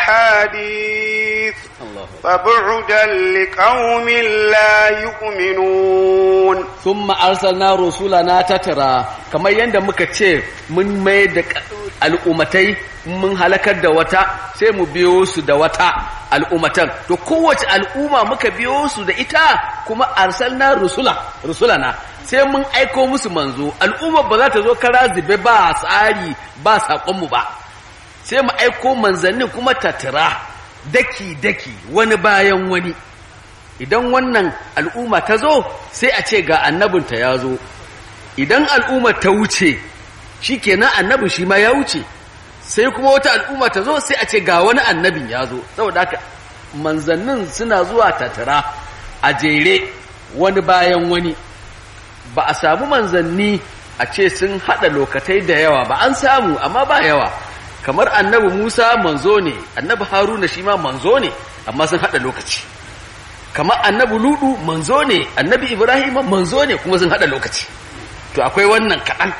أحاديث فبعدا لقوم لا يؤمنون ثم أرسلنا رسولنا تترى كما يند muka ce mun mai da al'umatai mun halakar da wata sai mu biyo su da wata al'umatan to kowace al'umma muka biyo su da ita kuma arsalna rusula rusulana sai mun aiko musu manzo al'umma ba za ta zo kara zube ba tsari ba saƙonmu ba sai mu aiko manzanni kuma tattara daki-daki wani bayan wani idan wannan al'umma ta zo sai a ce ga annabinta ya zo idan al'umma ta wuce shi kenan annabin shi ma ya wuce sai kuma wata al'umma ta zo sai a ce ga wani annabin ya zo saboda haka manzannin suna zuwa tattara a jere wani bayan wani ba a samu manzanni a ce sun haɗa lokatai da yawa ba an samu amma ba yawa kamar annabi Musa manzo ne annabi Haruna shi ma manzo ne amma sun hada lokaci kamar annabi Ludu manzo ne annabi Ibrahim manzo ne kuma sun hada lokaci to akwai wannan kaɗan